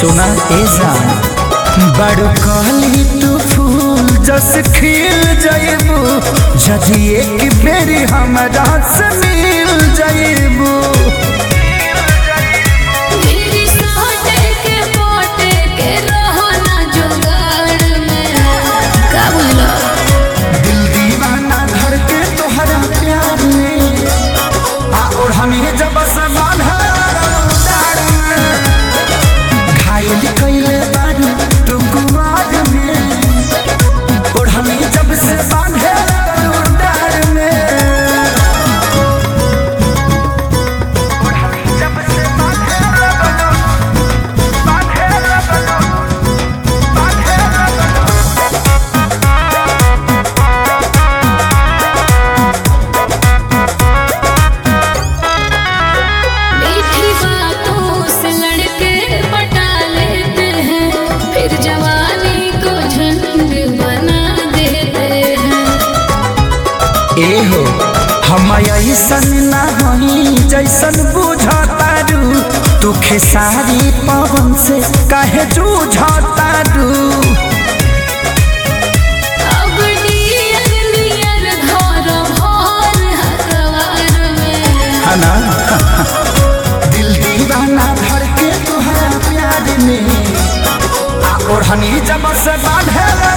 सुना ए जान बड़ कहली तू फूल जस खिल जाइबू जदि एक बेरी हमरा से मिल जाइबू मेरी सोटे के पोटे के रहो ना जुगाड़ में का बोलो दिल दीवाना धर के तोहरा प्यार में आ और हमें जब समान घायल कैले बारू तू कुमार में और हमें जब से बांधे डार में और हमें जब से बांधे मीठी बातों से लड़के पटा लेते हैं फिर जवानी को झंड बना देते हैं ए हो हम ऐसन ना हई जैसन बुझतारू तू खेसारी पवन से काहे जूझतारू अब नियर नियर घर भर हकवार में हना दिल दीवाना धर के तुहरा प्यार में आ ओढ़नी जब से बांधे